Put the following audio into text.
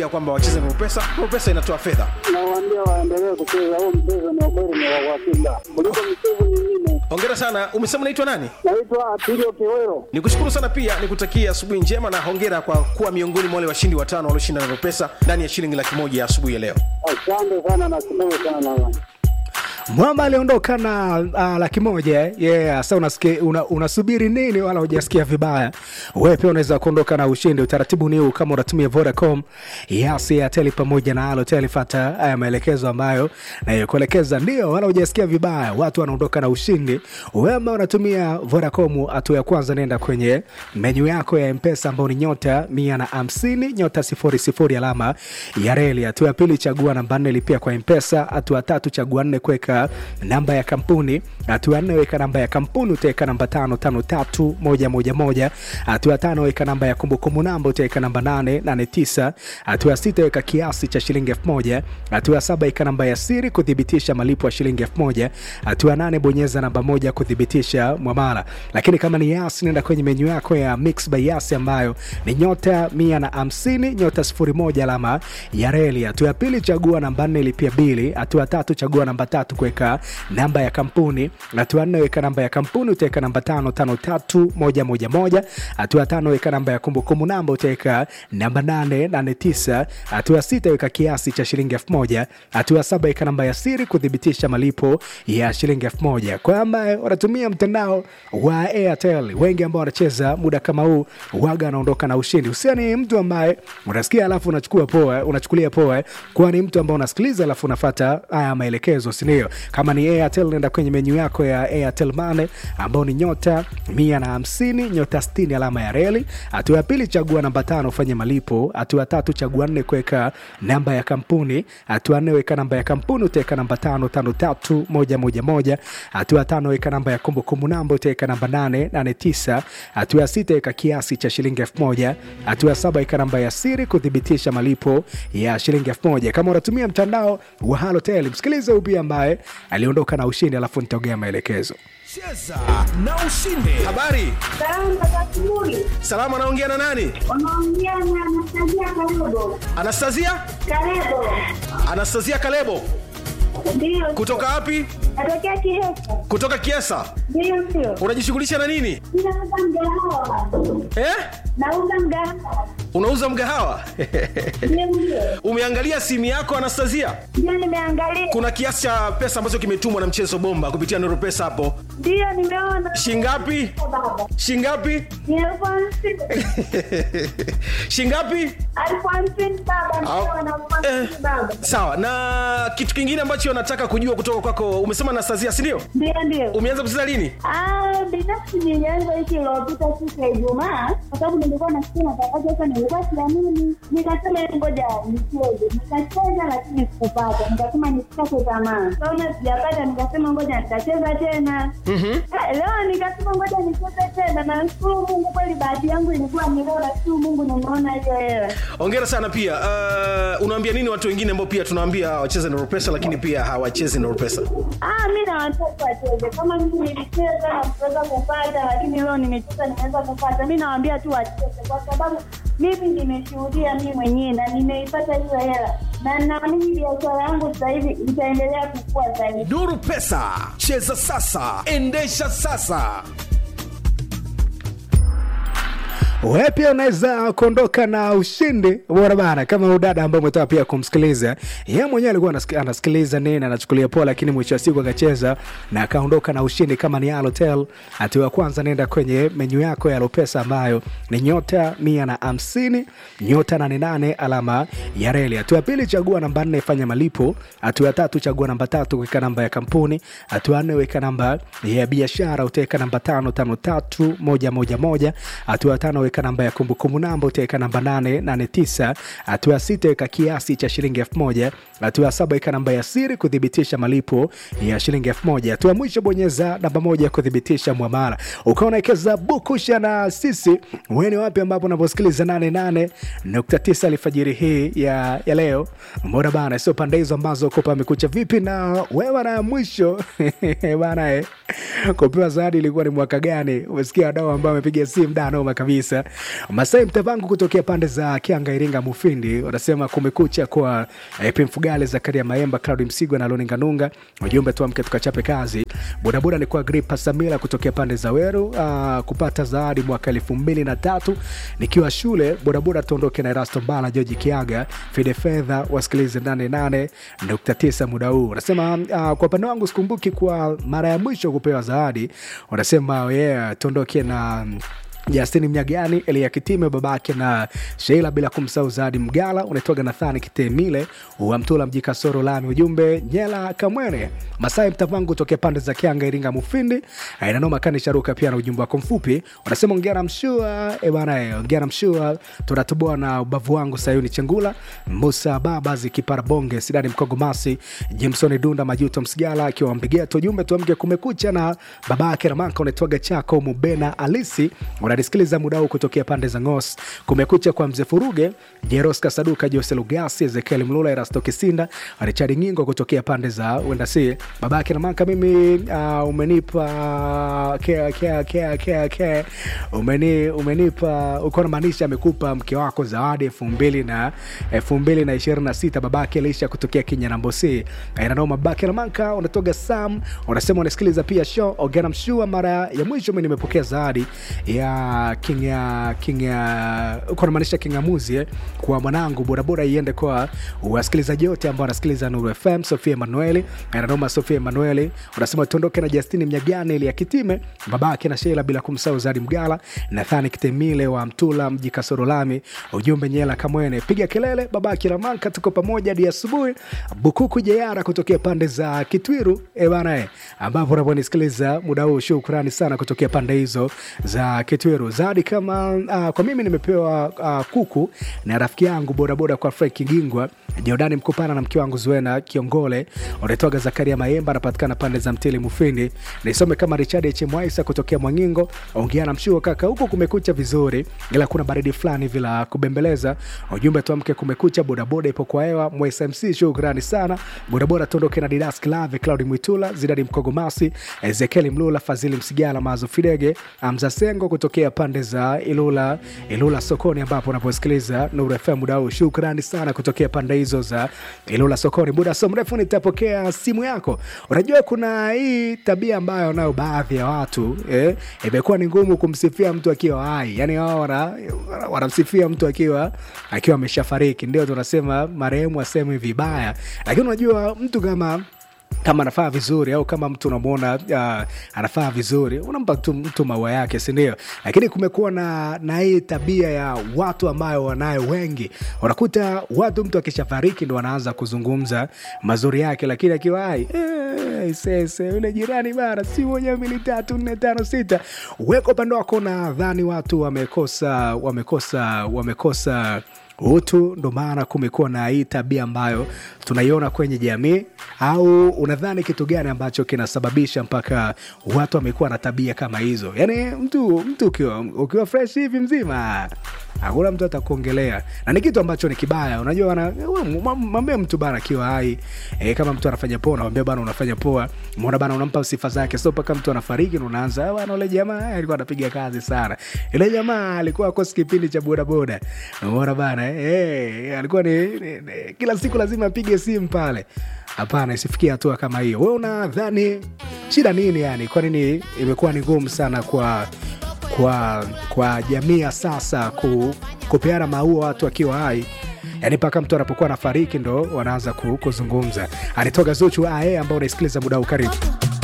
ya kwamba wacheze na pesa pesa inatoa fedha Nawaambia waendelee kucheza huu mchezo, ni ukweli ni wa uhakika kuliko michezo mingine. hongera sana umesema unaitwa nani Naitwa Atilio Kiwero. nikushukuru sana pia nikutakia asubuhi njema na hongera kwa kuwa miongoni mwa wale washindi watano walioshinda na pesa ndani ya shilingi laki moja ya asubuhi ya leo Asante sana, nashukuru sana. mwamba aliondoka na uh, laki moja eh? yeah. Sasa unasikia una, unasubiri nini? Wala hujasikia vibaya. Wewe pia unaweza kuondoka na ushindi. Utaratibu ni huu, kama unatumia Vodacom, Yas, Airtel pamoja na Halotel, fuata haya maelekezo ambayo nayokuelekeza, ndio wala hujasikia vibaya. Watu wanaondoka na ushindi. Wewe ambao unatumia Vodacom, hatua ya kwanza, nenda kwenye menyu yako ya Mpesa ambao ni nyota mia na hamsini nyota sifuri sifuri alama ya reli. Hatua ya pili, chagua namba nne, lipia kwa Mpesa. Hatua ya tatu, chagua nne, kuweka namba ya kampuni. Hatua ya nne, weka namba ya kampuni, utaweka namba tano tano tatu moja moja moja. Hatua ya tano, weka namba ya kumbukumbu namba, utaweka namba nane nane tisa. Hatua ya sita, weka kiasi cha shilingi elfu moja. Hatua ya saba, weka namba ya siri kuthibitisha malipo ya shilingi elfu moja. Hatua ya nane, bonyeza namba moja kuthibitisha mwamala. Lakini kama ni Yas, nenda kwenye menyu yako ya Mix by Yas ambayo ni nyota mia na hamsini nyota sifuri moja alama ya reli. Hatua ya pili, chagua namba nne, lipia bili. Hatua ya tatu, chagua namba tatu, kuweka namba ya kampuni. Hatua ya nne, weka namba ya kampuni, utaweka namba tano tano tatu moja moja moja. Hatua ya tano, weka namba ya kumbukumbu namba, utaweka namba nane nane tisa. Hatua ya sita, weka kiasi cha shilingi elfu moja. Hatua ya saba, weka namba ya siri kuthibitisha malipo ya shilingi elfu moja. Kwa ambaye wanatumia mtandao wa Airtel, wengi ambao wanacheza muda kama huu waga anaondoka na ushindi. Usiani mtu ambaye unasikia alafu unachukua poa, unachukulia poa, kwani mtu ambao unasikiliza alafu unafata haya maelekezo, si ndio? Kama ni Airtel, nenda kwenye menyu yako ya Airtel Money ambao ni nyota mia na hamsini nyota sitini alama ya reli. Hatua ya pili, chagua namba tano ufanye malipo. Hatua ya tatu, chagua nne kuweka namba ya kampuni. Hatua ya nne, weka namba ya kampuni, utaweka namba tano tano tatu moja moja moja. Hatua ya tano, weka namba ya kumbukumbu namba, utaweka namba nane nane tisa. Hatua ya sita, weka kiasi cha shilingi elfu moja. Hatua ya saba, weka namba ya siri kuthibitisha malipo ya shilingi elfu moja. Kama unatumia mtandao wa Halotel, msikilize huyu pia ambaye aliondoka na ushindi, alafu nitaongea maelekezo. cheza na ushinde habari Salamu za asubuhi. salama anaongea na nani Unaongea na Anastasia Kalebo. anastasia Kalebo. anastasia kalebo Ndio. kutoka wapi Natokea Kihesa. kutoka kiesa Ndio sio. unajishughulisha na nini Ninauza mgahawa. eh? Nauza mgahawa. unauza mgahawa Ndio ndio. umeangalia simu yako anastasia Ndio nimeangalia. kuna kiasi cha pesa ambacho kimetumwa na mchezo bomba kupitia noro pesa hapo Ndio nimeona. shingapi Baba. shingapi Ni elfu hamsini. shingapi Elfu hamsini baba. Au- Ndio na elfu eh, hamsini baba. sawa na kitu kingine ambacho nataka kujua kutoka kwako umesema anastasia sindio Ndio ndio. umeanza kucheza lini Ah, binafsi nilianza wiki iliyopita siku ya Ijumaa kwa sababu nilikuwa nasikia matangazo sasa, nilikuwa siamini, nikasema ngoja nicheze. Nikacheza lakini sikupata, nikasema nisikate tamaa. Kaona sijapata, nikasema ngoja nitacheza tena. Ah, Leo nikasema ngoja nicheze tena, na nashukuru Mungu kweli, bahati yangu ilikuwa ni leo, nashukuru Mungu nimeona hiyo hela. ongera sana pia uh, unaambia nini watu wengine ambao pia tunaambia wacheze noro pesa lakini pia hawachezi noro pesa Ah, mi na watoto wacheze kama mimi nilicheza na kuweza kupata, lakini leo nimecheza nimeweza kupata. Mi nawaambia tu wacheze, kwa sababu mimi nimeshuhudia mi mwenyewe na nimeipata hiyo hela, na naamini biashara yangu sasa hivi itaendelea kukua zaidi. nuru pesa cheza sasa endesha sasa Wewe pia unaweza kuondoka na ushindi bora bana, kama udada ambaye umetoka pia kumsikiliza yeye mwenyewe alikuwa anasik- anasikiliza nini, anachukulia poa, lakini mwisho wa siku akacheza na akaondoka na ushindi. Kama ni Halotel, hatua ya kwanza, nenda kwenye menyu yako ya Lopesa ambayo ni nyota mia na hamsini nyota nane nane alama ya reli. Hatua ya pili, chagua namba nne, fanya malipo. Hatua ya tatu, chagua namba tatu, weka namba ya kampuni. Hatua ya nne, weka namba ya biashara, utaweka namba tano tano tatu moja moja moja. Hatua ya tano, weka namba ya kumbukumbu namba, utaweka namba nane nane tisa. Hatua ya sita, weka kiasi cha shilingi elfu moja. Hatua ya saba, weka namba ya siri kuthibitisha malipo ya shilingi elfu moja. Hatua ya mwisho, bonyeza namba moja kuthibitisha mwamala. Ukawa unawekeza bukusha na sisi, wewe ni wapi ambapo unaposikiliza 88.9 alfajiri hii ya, ya leo mbona bana, sio pande hizo ambazo uko pamekucha vipi na wewe na mwisho bana eh, kupewa zawadi ilikuwa ni mwaka gani? Umesikia wadau ambao wamepiga simu da noma kabisa pia Masai Mtavangu kutokea pande za Kianga, Iringa, Mufindi wanasema kumekucha kwa eh, Pimfugale, Zakaria Maemba, Claudi Msigwa na Loni Nganunga. Ujumbe tuamke tukachape kazi. Bodaboda ni kwa Gripa Samira kutokea pande za Weru uh, kupata zawadi mwaka elfu mbili na tatu nikiwa shule. Bodaboda tuondoke na Erasto Mbala, George Kiaga, Fide Fedha wasikilize 88.9 muda huu. Wanasema uh, kwa upande wangu sikumbuki kwa mara ya mwisho kupewa zawadi. Wanasema yeah, tuondoke na Justini Mnyagani, Elia Kitime, babake na Sheila, bila kumsahau Zawadi Mgala, unaitwaga Nathani Kitemile wa Mtula Mji Kasoro Lami. Ujumbe Nyela Kamwene Masai Mtavangu tokea pande za Kianga, Iringa, Mufindi inanoma kani sharuka pia na ujumbe wako mfupi unasema ongea na mshua e bana, eh, ongea na mshua tunatoboa na ubavu wangu Sayuni Chengula Musa Baba zikipara bonge Sidani Mkogo Masi Jameson Dunda Majuto Msigala akiwa Mbigeto. Ujumbe tuamke kumekucha na babake Ramanka unaitwaga chako Mubena Alisi unanisikiliza muda huu kutokea pande za Ngos. Kumekucha kwa mzee Furuge, Jeroska Saduka, Jose Lugasi, Ezekiel Mlula, Erasto Kisinda, Richard Ngingo kutokea pande za Wendasi. Babake Ramanka, mimi uh, umenipa kea, kea, kea, kea, kea. Umeni, umenipa uko namaanisha amekupa mke wako zawadi elfu mbili na elfu mbili na ishirini na sita babake Elisha kutokea Kinyanambosi. Inanoma babake Ramanka, unatoga Sam, unasema unasikiliza pia show Ogana Mshua. Mara ya mwisho mimi nimepokea zawadi ya king ya king ya uko namaanisha kingamuzi eh, kwa mwanangu bodaboda iende kwa wasikilizaji wote ambao wanasikiliza Nuru FM. Sofia Emanueli ananoma, Sofia Emanueli unasema tuondoke na Justini Mnyagane ili akitime babake na Sheila, bila kumsahau Zadi Mgala, Nathani Kitemile wa Mtula mji Kasoro Lami. Ujumbe Nyela Kamwene, piga kelele babake Ramanka, tuko pamoja hadi asubuhi. Bukuku Jeyara kutokea pande za Kitwiru e bana eh, ambapo unaponisikiliza muda huu, shukrani sana kutokea pande hizo za Kitwiru. Zawadi kama uh, kwa mimi nimepewa uh, kuku na rafiki yangu bodaboda kwa Frank Kigingwa Jordani Mkupana na mke wangu Zuena Kiongole, unaitwaga Zakaria Maemba, anapatikana pande za Mtili Mufindi. Nisome kama Richard H Mwaisa kutokea Mwangingo, ongea na mshuo kaka, huko kumekucha vizuri, ila kuna baridi fulani vila kubembeleza. Ujumbe tuamke, kumekucha, bodaboda ipo kwa hewa. Mwaisa MC, shukrani sana bodaboda. Tuondoke na Didas Klave, Claudi Mwitula, Zidadi Mkogomasi, Ezekieli Mlula, Fazili Msigala, Mazo Fidege, Amza Sengo kutokea pande za Ilula, Ilula sokoni, ambapo unaposikiliza Nuru FM muda huu. Shukrani sana kutokea pande hizo za Ilula sokoni. Muda so mrefu nitapokea simu yako. Unajua kuna hii tabia ambayo nayo baadhi ya watu eh, imekuwa ni ngumu kumsifia mtu akiwa hai, yani wao wana- wanamsifia mtu akiwa akiwa ameshafariki, ndio tunasema marehemu aseme vibaya, lakini unajua mtu kama kama anafaa vizuri au kama mtu unamwona uh, anafaa vizuri unampa tu mtu maua yake sindio lakini kumekuwa na, na hii tabia ya watu ambayo wanayo wengi unakuta watu mtu akishafariki ndo wanaanza kuzungumza mazuri yake lakini akiwa hai eh, sese yule jirani bara si moja mbili tatu nne tano sita weka upande wako nadhani watu wamekosa wamekosa wamekosa utu ndo maana kumekuwa na hii tabia ambayo tunaiona kwenye jamii au unadhani kitu gani ambacho kinasababisha mpaka watu wamekuwa na tabia kama hizo yaani mtu mtu ukiwa, ukiwa fresh hivi mzima hakuna mtu atakuongelea na ni kitu ambacho ni kibaya unajua wana- we, mwa- mwambie mtu bana akiwa hai e, kama mtu anafanya poa unamwambia bana unafanya poa mona bana unampa sifa zake so mpaka mtu anafariki na unaanza "Ah, bana ule jamaa eh, alikuwa anapiga kazi sana ile jamaa alikuwa akosi kipindi cha bodaboda umeona bana eh, eh, alikuwa ni, ni, ni kila siku lazima apige simu pale hapana isifikia hatua kama hiyo we unadhani shida nini yani kwa nini imekuwa ni ngumu sana kwa kwa kwa jamii ya sasa ku, kupeana maua watu akiwa hai yaani mpaka mtu anapokuwa anafariki ndo wanaanza ku- kuzungumza alitoka zuchu ae ambao unaisikiliza muda huu karibu